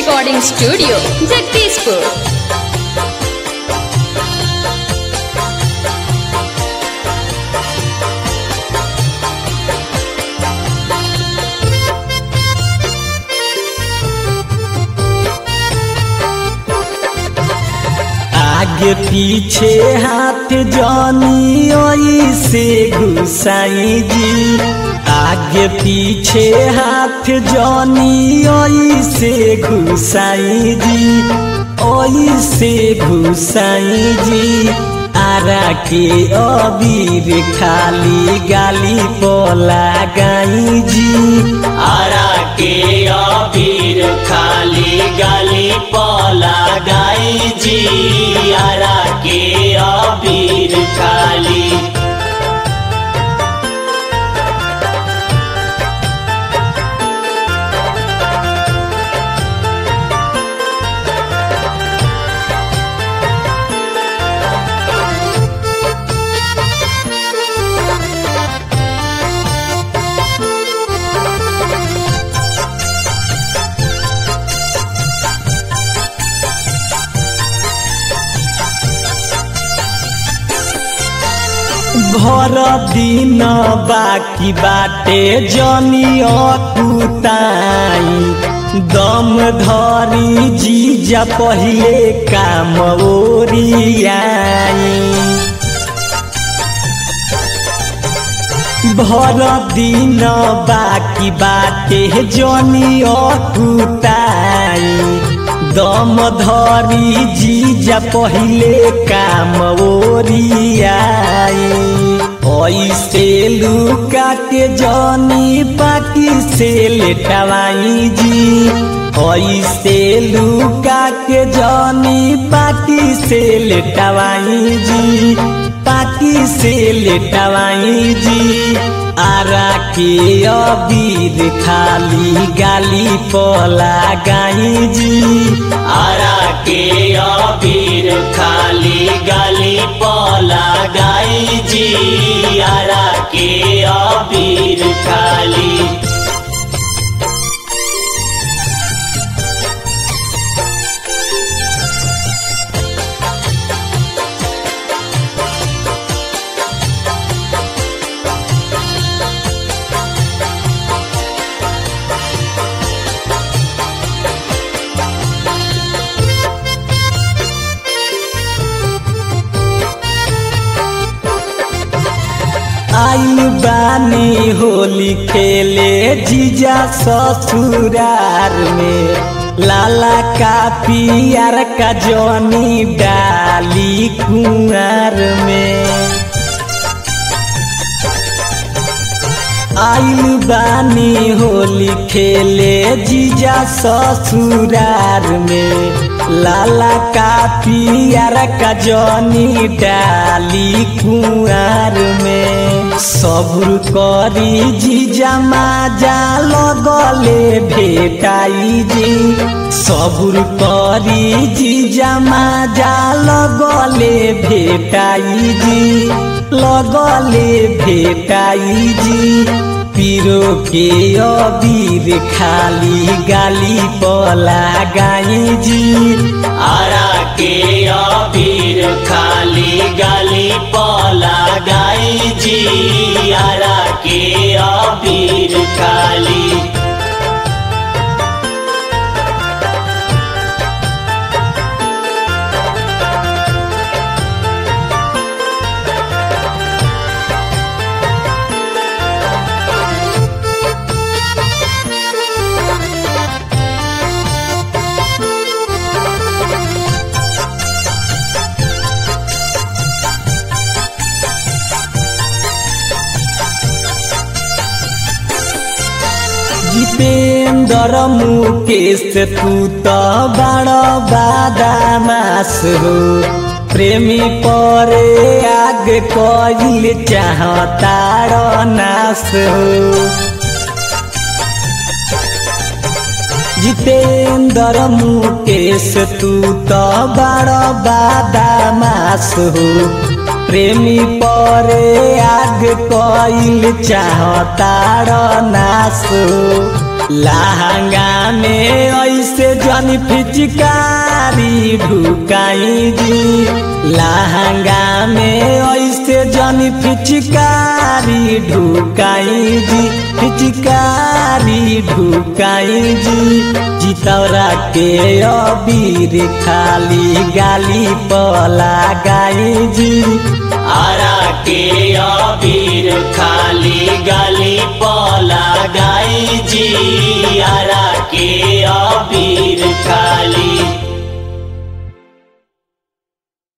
recording studio, Jagdishpur. आगे पीछे हाथ जानी से गुसाई जी आगे पीछे हाथ जानी से घुसाई जी ओई से घुसाई जी आरा के अबीर खाली गाली पोला गाई जी आरा के अबीर खाली गाली पला गाई जी आरा के अबीर खाली भर दिन बाकी बाटे जनी अकुताई दम धरी जीजा पहिले काम ओरियाई भर दिन बाकी बाटे जनी अकुताई दम धरी जीजा पहिले काम ओरियाई ऐसे लुका के जनी पाकी से लेटवाई जी ऐसे लुका के जनी पाकी से लेटवाई जी पाकी से लेटवाई जी आरा के अबीर खाली गाली पोला गाई जी आरा के अबीर खाली गाली पला गाई जी आरा के अबीर खाली आइल बानी होली खेले जीजा ससुरार में लाला का पियर का जनी डाली कुंवर में आइल बानी होली खेले जीजा ससुरार में लाला का पियर का जनी डाली कुंवर में सबुर करी जीजा माजा लगले भेटाई जी सबुर करी जीजा माजा लगले भेटाई जी लगले भेटाई जी पीरो के अबीर खाली गाली पला गाई जी आरा के अबीर खाली गाली पला गाई जी आरा के अबीर खाली जितेन्द्र मुकेश तू त बड़ बादामास हो प्रेमी परे आग कइल चाहतार नास हो जितेन्द्र मुकेश तू त बड़ बादामास हो प्रेमी परे आग कइल चाहतार नास लहंगा में ऐसे जन फिचकारी ढुकाई जी लहंगा में ऐसे जन फिचकारी ढुकाई जी फिचकारी ढुकाई जी चितौरा के अबीर खाली गाली पला गाई जी आरा के अबीर खाली गाली पला गाई जी आरा के अबीर